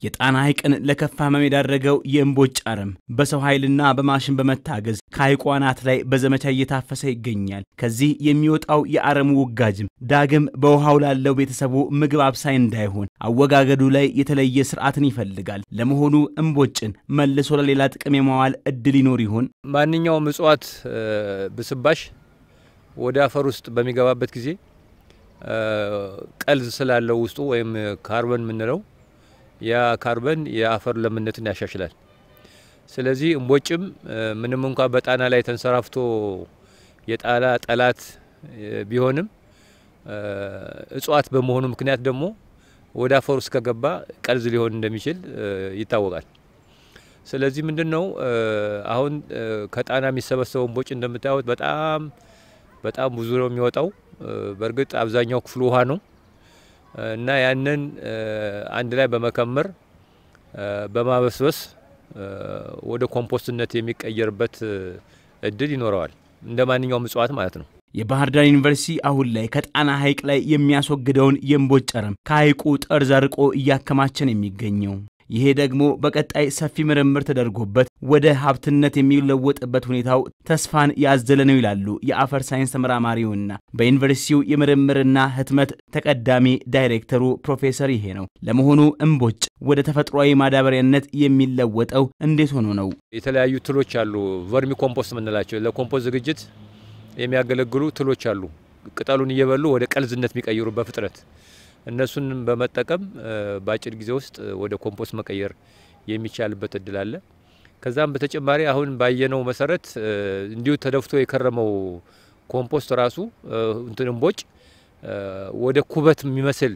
የጣና ሐይቅን ለከፋ ህመም የዳረገው የእምቦጭ አረም በሰው ኃይልና በማሽን በመታገዝ ከሐይቁ አናት ላይ በዘመቻ እየታፈሰ ይገኛል። ከዚህ የሚወጣው የአረሙ ውጋጅም ዳግም በውሃው ላለው ቤተሰቡ ምግብ አብሳይ እንዳይሆን አወጋገዱ ላይ የተለየ ስርዓትን ይፈልጋል። ለመሆኑ እምቦጭን መልሶ ለሌላ ጥቅም የማዋል እድል ይኖር ይሆን? ማንኛውም እጽዋት ብስባሽ ወደ አፈር ውስጥ በሚገባበት ጊዜ ቀልዝ ስላለው ውስጡ ወይም ካርበን የምንለው ያ ካርበን የአፈር ለምነትን ያሻሽላል። ስለዚህ እምቦጭም ምንም እንኳ በጣና ላይ ተንሰራፍቶ የጣና ጠላት ቢሆንም እጽዋት በመሆኑ ምክንያት ደግሞ ወደ አፈር ውስጥ ከገባ ቀልዝ ሊሆን እንደሚችል ይታወቃል። ስለዚህ ምንድን ነው አሁን ከጣና የሚሰበሰበው እምቦጭ እንደምታዩት በጣም በጣም ብዙ ነው የሚወጣው። በእርግጥ አብዛኛው ክፍሉ ውሃ ነው እና ያንን አንድ ላይ በመከመር በማበስበስ ወደ ኮምፖስትነት የሚቀየርበት እድል ይኖረዋል እንደ ማንኛውም እጽዋት ማለት ነው። የባህር ዳር ዩኒቨርሲቲ አሁን ላይ ከጣና ሐይቅ ላይ የሚያስወግደውን የእምቦጭ አረም ከሐይቁ ጠርዝ አርቆ እያከማቸን የሚገኘው ይሄ ደግሞ በቀጣይ ሰፊ ምርምር ተደርጎበት ወደ ሀብትነት የሚለወጥበት ሁኔታው ተስፋን ያዘለ ነው ይላሉ የአፈር ሳይንስ ተመራማሪውና በዩኒቨርሲቲው የምርምርና ህትመት ተቀዳሚ ዳይሬክተሩ ፕሮፌሰር ይሄ ነው። ለመሆኑ እምቦጭ ወደ ተፈጥሯዊ ማዳበሪያነት የሚለወጠው እንዴት ሆኖ ነው? የተለያዩ ትሎች አሉ፣ ቨርሚ ኮምፖስት የምንላቸው ለኮምፖስት ዝግጅት የሚያገለግሉ ትሎች አሉ። ቅጠሉን እየበሉ ወደ ቀልዝነት የሚቀይሩ በፍጥነት እነሱን በመጠቀም በአጭር ጊዜ ውስጥ ወደ ኮምፖስት መቀየር የሚቻልበት እድል አለ። ከዛም በተጨማሪ አሁን ባየነው መሰረት እንዲሁ ተደፍቶ የከረመው ኮምፖስት ራሱ እንትን እምቦጭ ወደ ኩበት የሚመስል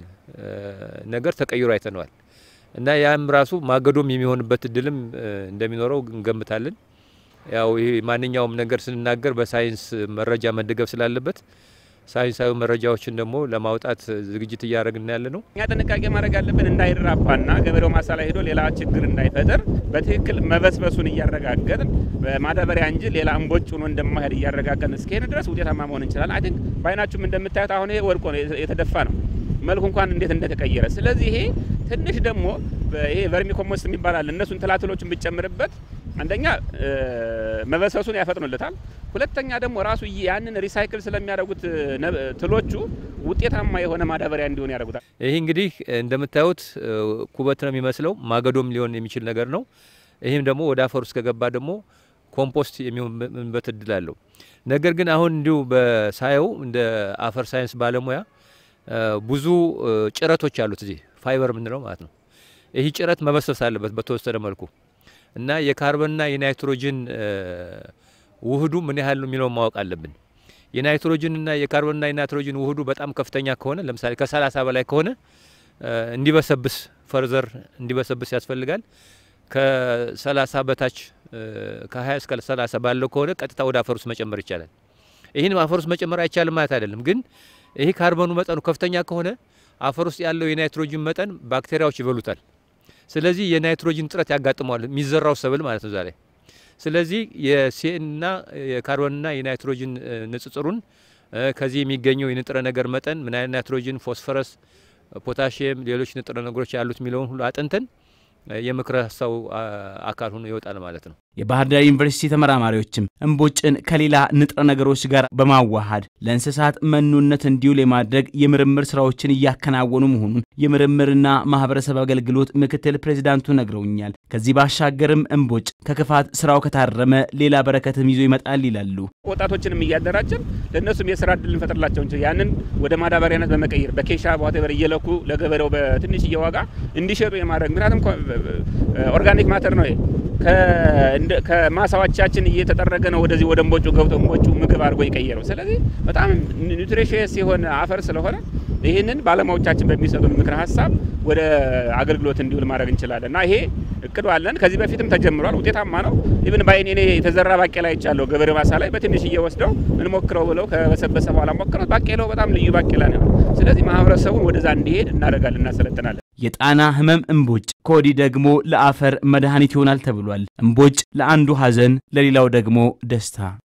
ነገር ተቀይሮ አይተነዋል እና ያም ራሱ ማገዶም የሚሆንበት እድልም እንደሚኖረው እንገምታለን። ያው ይሄ ማንኛውም ነገር ስንናገር በሳይንስ መረጃ መደገፍ ስላለበት ሳይንሳዊ መረጃዎችን ደግሞ ለማውጣት ዝግጅት እያደረግን ያለ ነው። እኛ ጥንቃቄ ማድረግ ያለብን እንዳይራባና ገበሬው ማሳ ላይ ሄዶ ሌላ ችግር እንዳይፈጥር በትክክል መበስበሱን እያረጋገጥን በማዳበሪያ እንጂ ሌላ እምቦጭ ሆኖ እንደማሄድ እያረጋገጥን እስከሄን ድረስ ውጤታማ መሆን እንችላለን። አይ ቲንክ በአይናችሁም እንደምታዩት አሁን ይሄ ወድቆ ነው የተደፋ ነው መልኩ እንኳን እንዴት እንደተቀየረ። ስለዚህ ይሄ ትንሽ ደግሞ ይሄ ቨርሚ ኮምፖስት የሚባል አለ። እነሱን ትላትሎችን ብጨምርበት አንደኛ መበሰሱን ያፈጥኑለታል። ሁለተኛ ደግሞ ራሱ ያንን ሪሳይክል ስለሚያደርጉት ትሎቹ ውጤታማ የሆነ ማዳበሪያ እንዲሆን ያደርጉታል። ይህ እንግዲህ እንደምታዩት ኩበት ነው የሚመስለው፣ ማገዶም ሊሆን የሚችል ነገር ነው። ይህም ደግሞ ወደ አፈር ውስጥ ከገባ ደግሞ ኮምፖስት የሚሆንበት እድል አለው። ነገር ግን አሁን እንዲሁ በሳየው እንደ አፈር ሳይንስ ባለሙያ ብዙ ጭረቶች አሉት እዚህ ፋይበር የምንለው ማለት ነው። ይህ ጭረት መበሰስ አለበት በተወሰነ መልኩ እና የካርበንና የናይትሮጅን ውህዱ ምን ያህል ነው የሚለውን ማወቅ አለብን። የናይትሮጅንና የካርበንና የናይትሮጅን ውህዱ በጣም ከፍተኛ ከሆነ ለምሳሌ ከ30 በላይ ከሆነ እንዲበሰብስ ፈርዘር እንዲበሰብስ ያስፈልጋል። ከ30 በታች ከ20 እስከ 30 ባለው ከሆነ ቀጥታ ወደ አፈር ውስጥ መጨመር ይቻላል። ይህን አፈር ውስጥ መጨመር አይቻልም ማለት አይደለም፣ ግን ይህ ካርበኑ መጠኑ ከፍተኛ ከሆነ አፈር ውስጥ ያለው የናይትሮጅን መጠን ባክቴሪያዎች ይበሉታል። ስለዚህ የናይትሮጅን እጥረት ያጋጥመዋል የሚዘራው ሰብል ማለት ነው ዛሬ። ስለዚህ የሲኤንና የካርቦንና የናይትሮጅን ንጽጽሩን ከዚህ የሚገኘው የንጥረ ነገር መጠን ምን አይነት ናይትሮጅን፣ ፎስፈረስ፣ ፖታሽየም፣ ሌሎች ንጥረ ነገሮች ያሉት የሚለውን ሁሉ አጥንተን የምክረ ሀሳቡ አካል ሆኖ ይወጣል ማለት ነው። የባህር ዳር ዩኒቨርሲቲ ተመራማሪዎችም እምቦጭን ከሌላ ንጥረ ነገሮች ጋር በማዋሃድ ለእንስሳት መኖነት እንዲውል የማድረግ የምርምር ስራዎችን እያከናወኑ መሆኑን የምርምርና ማህበረሰብ አገልግሎት ምክትል ፕሬዚዳንቱ ነግረውኛል። ከዚህ ባሻገርም እምቦጭ ከክፋት ስራው ከታረመ ሌላ በረከትም ይዞ ይመጣል ይላሉ። ወጣቶችንም እያደራጀን ለእነሱም የስራ እድል እንፈጥርላቸው እንችል ያንን ወደ ማዳበሪያነት በመቀየር በኬሻ ዋቴቨር እየለኩ ለገበሬው በትንሽዬ ዋጋ እንዲሸጡ የማድረግ ምክንያቱም ኦርጋኒክ ማተር ነው ከማሳዎቻችን እየተጠረገ ነው ወደዚህ ወደ እምቦጩ ገብቶ እምቦጩ ምግብ አድርጎ የቀየረው። ስለዚህ በጣም ኒውትሪሽየስ የሆነ አፈር ስለሆነ ይህንን ባለሙያዎቻችን በሚሰጡን ምክረ ሀሳብ ወደ አገልግሎት እንዲውል ማድረግ እንችላለን እና ይሄ እቅዱ አለን። ከዚህ በፊትም ተጀምሯል። ውጤታማ ነው። ኢብን ባይኔ እኔ የተዘራ ባቄላ አይቻለሁ። ገበሬ ማሳ ላይ በትንሽዬ ወስደው እንሞክረው ብለው ከበሰበሰ በኋላ ሞክረው ባቄላው በጣም ልዩ ባቄላ ነው። ስለዚህ ማህበረሰቡን ወደዛ እንዲሄድ እናደርጋለን፣ እናሰለጥናለን። የጣና ህመም እምቦጭ ከወዲህ ደግሞ ለአፈር መድኃኒት ይሆናል ተብሏል። እምቦጭ ለአንዱ ሐዘን ለሌላው ደግሞ ደስታ